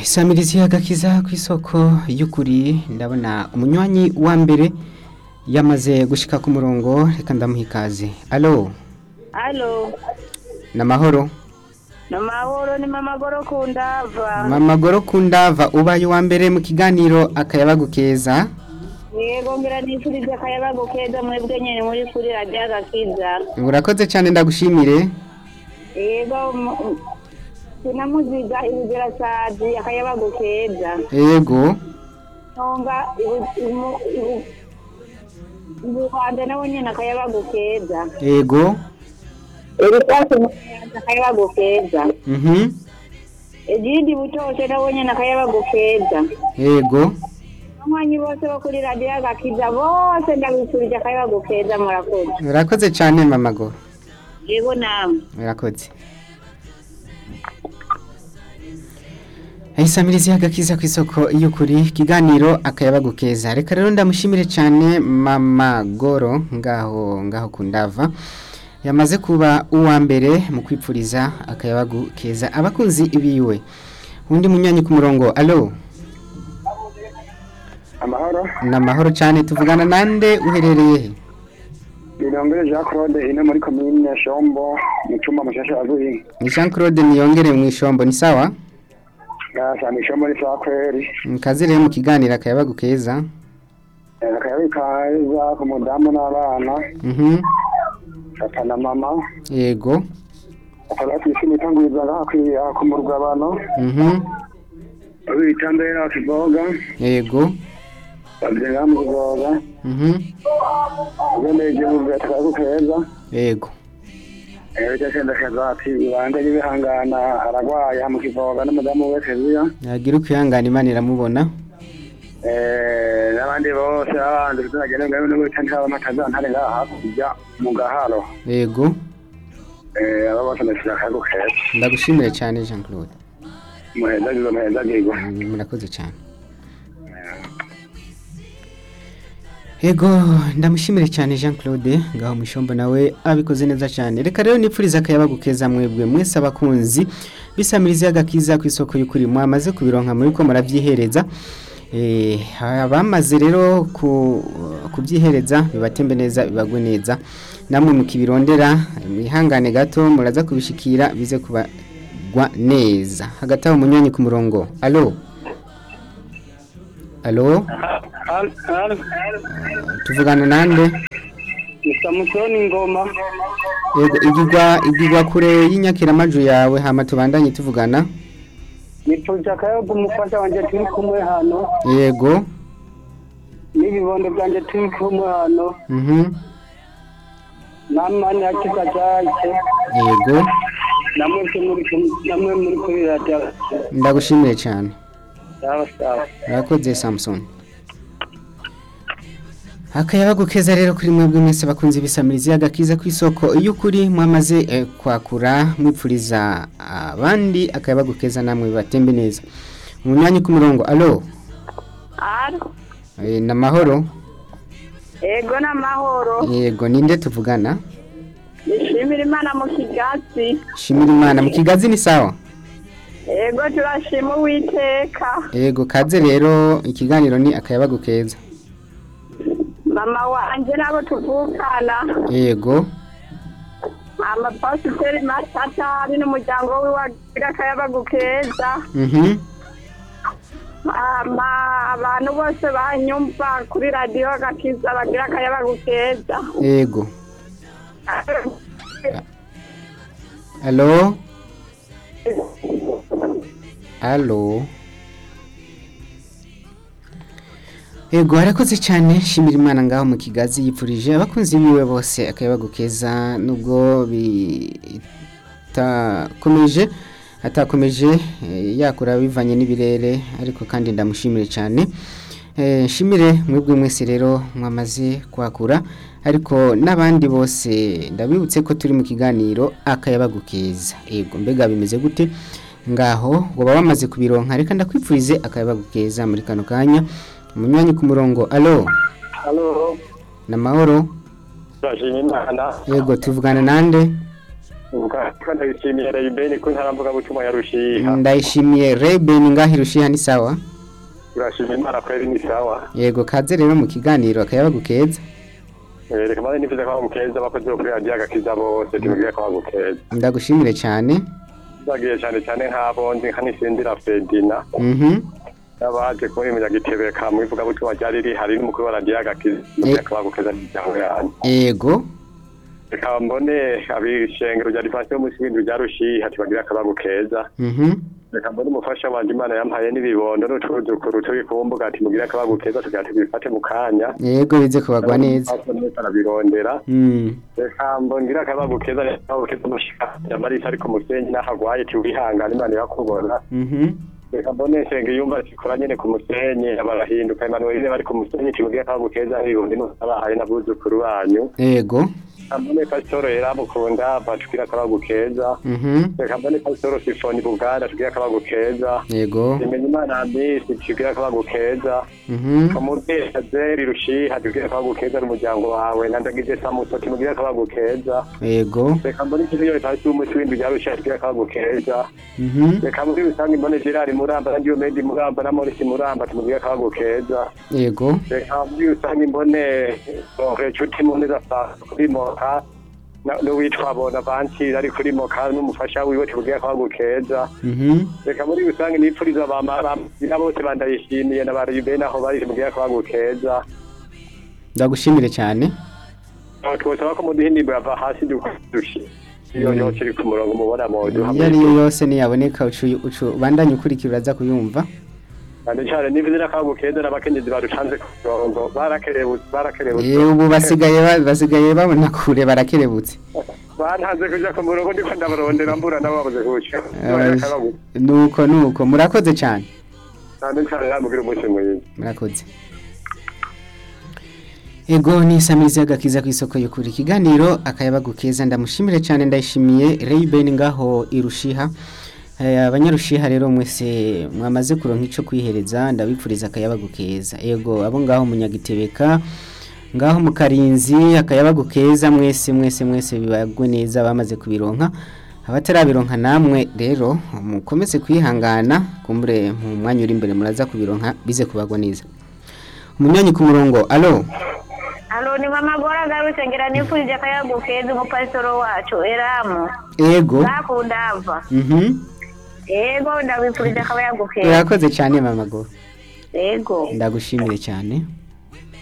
isamirizi y'agakiza ku isoko y'ukuri ndabona umunywanyi wa mbere yamaze gushika ku murongo reka ndamuha ikaze alo Alo, ni amahoro ni amahoro ni mama goro kundava. mama goro kundava ubaye uwa mbere mu kiganiro akayabagu keza Yego ngira nifurize akayabagu keza mwebwe nyene muri kuri radio agakiza. urakoze cyane ndagushimire Yego mu- sinamuziga ibugera sadi akayabagu keza. yego Nonga ibu- imu- ibu- Ibuhanda nawe nyene akayabagu keza. yego Ebisasi mukayanza akayabagu keza. mhm Ejidi butoshe nawe nyene akayabagu keza. yego Abanywanyi bose bo kuri radio agakiza bose ndabifurije akayabagu keza murakoze. urakoze cyane mama goro Yego namwe. murakoze isamirizi y'agakiza ku isoko y'ukuri ikiganiro akayabagu keza reka rero ndamushimire cyane mama goro ngaho ngaho ku ndava yamaze kuba uwa mbere mu kwipfuriza akayabagu keza abakunzi biwe undi munywanyi ku murongo alo amahoro ni amahoro cyane tuvugana nande uherereye he birongere jean claude ino muri komine shombo mu cumba mushasha wa guhinga ni jean claude niyongere mu ishombo ni sawa gasanga ishombo ni sawa kweri kazi rero mu kiganiro akayabagu keza Eh, akayabi kaza ku mudamu n'abana mhm papa na mama yego akaba kwishima itanguriza ngaha kwi- aha ku murugabano mhm bita mbere akiboga yego babiri ngaha mu kiboga mhm ugendeye igihugu atakayabu keza yego bityo senda keza ati ibande y'ibihangana aragwaye aha mu kivoga n'umudamu we keziya yagira ukwihangana imana iramubona Eh, n'abandi bose babandi tuzagenda ngaho no gutanga amataza ntare ngaha hakurya mu gaharo yego Eh, aba bose ndashira akago keza ndagushimire cyane jean claude muhezagizo muhezagigo Mm, murakoze cyane yego ndamushimire cyane jean claude ngaho mushombo nawe abikoze neza cyane reka rero nipfuriza akayabagu keza mwebwe mwese abakunzi bisamiriza y'agakiza ku isoko y'ukuri mwamaze kubironka muri ko murabyihereza Eh, abamaze rero ku- kubyihereza bibatembe neza bibagwe neza namwe mukibirondera mwihangane gato muraza kubishikira bize kubagwa neza hagati aho munywanyi ku murongo alo alo tuvugana nande samusoni ngoma yego igigwa igigwa kure y'inyakiramaju yawe hama tubandanye tuvugana nipfuje akayago umufasha wanje turi kumwe hano yego n'ibibondo byanje turi kumwe hano mhm namani hakiza jaje yego namwe muri namwe muri kuri radio ndagushimiye cyane sawa sawa urakoze samson akayabagu keza rero kuri mwebwe mwese bakunze ibisamirizi y'agakiza ku isoko iyo ukuri mwamaze eh, kwakura mwipfuriza abandi akayabagu keza namwe bibatembe neza umunywanyi ku murongo alo Alo. eh, ni amahoro Yego n'amahoro. yego ninde tuvugana Nishimira Imana mu kigatsi. shimira imana mu kigazi ni sawa Yego turashima Uwiteka. yego kaze rero ikiganiro ni akayabagu keza Mama wanje nabo tuvukana. yego Mama Pasiteri Matata ari n'umuryango we wagira akayabagu keza. mhm Mama abantu bose banyumva kuri radio agakiza bagira akayabagu keza. yego alo alo yego harakoze cyane shimira imana ngaho mu kigazi yipfurije abakunzi biwe bose akayabagu keza nubwo bitakomeje atakomeje eh, yakura bivanye n'ibirere ariko kandi ndamushimire cyane Eh, nshimire mwebwe mwese rero mwamaze kwakura ariko n'abandi bose ndabibutse ko turi mu kiganiro akayabagu keza yego mbega bimeze gute ngaho waba wamaze kubironka reka ndakwipfurize akayabagu keza muri kano kanya umunywanyi ku murongo alo halo ni amahoro turashima imana yego tuvugana nande Ubwo ndabishimiye Rayben ko ntaramvuga butumwa ya Rushiha. ndayishimiye Reben ngaho irushiha ni sawa Urashima Imana kweri ni sawa. yego kaze rero mu kiganiro akayabagu keza Eh, Reka maze nifuza ko mukeza abakozi bo kuri radiyo agakiza bose tumubwire ko bagukeza. ndagushimire cyane Zagiye cyane cyane nk'abo nzi nka Nisindira Fredina. mhm Abaje kuri munyagitebeka mu ivuga butumwa ryari rihari n'umukuru wa radiyo agakiza. Tumubwire ko bagukeza n'ijambo yanyu. yego Reka mbone abishengero rya Divansiyo Musingi rya Rushiha tubagira akabagu keza. mhm reka mbone umufasha wanje imana yampaye n'ibibondo n'utuzukuru turi ku mbuga ati mugire akabagu keza tugira tubifate mu kanya yego bize kubagwa neza arabirondera mm reka mbongire akabagu keza akabagu keza mushika yamarisa ari ku musenyi n'ahagwaye tiwihangana imana irakubona mhm reka mbone nsenge yumva zikora nyene ku musenyi abarahinduka emanueline bari ku musenyi tubwire akabagu keza n'ibibondi n'abahaye n'abuzukuru banyu yego mbone pasitoro yaramukunda batubwire akabagu keza mhm reka mbone pasitoro sifoni buganda tubwire akabagu keza yego imenya imana ambisi tubwire akabagu keza mhm umubyeyi azeri rushiha tubwire akabagu keza n'umuryango wawe nandagize samuso tumubwire akabagu keza yego reka mbone ikigo yo hasi y'umuti w'indwi rya rushiha tubwire akabagu keza mhm reka muri rusange mbone gerard muramba na diomedi muramba na morisi muramba tumubwire akabagu keza yego reka muri rusange mbone sonke nshuti muneza saa kuri moka na- n'uwitwa bonavansi ari kuri moka n'umufasha wiwe tumubwire akabagu keza mhm reka muri rusange nipfuriza abamara bose bandayishimiye na bari bene aho bari tumubwire akabagu keza ndagushimire cyane twosaba ko muduha indirimbo yava hasi dushi iyo Mm. yose iri ku murongo mubona modu iyo ari yo yose niyaboneka ucu ucu bandanye ukurikira uraza kuyumva cyane cyane nivuze n'akabu keza n'abakenyezi barucanze ku murongo barakerebutse barakerebutse Eh, ubu basigaye ba- basigaye babona kure barakerebutse bantanze kuja ku murongo ndiko ndabarondera mbura nabo babuze kuca Eh, nuko nuko murakoze cyane cyane cyane namubwira umunsi mwiza murakoze ego ni isamizi y'agakiza ku isoko y'ukuri ikiganiro akayabagu keza ndamushimire cyane ndayishimiye Rayben ngaho irushiha Eh, abanyarushiha rero mwese mwamaze kuronka ico kwihereza ndabipfuriza akayabagu keza ego abo ngaho munyagitebeka ngaho mu karinzi akayabagu keza mwese mwese mwese bibagwe neza bamaze kubironka abatarabironka namwe rero mukomeze kwihangana kumbure mu mwanya uri imbere muraza kubironka bize kubagwa neza umunywanyi ku murongo alo alo ni mama gora agarutse ngira nifurije akayagu keza umupasitoro wacu eramu ego ndakundava mhm ego ndabifurije akayagu keza urakoze cyane mama go ego ndagushimire cyane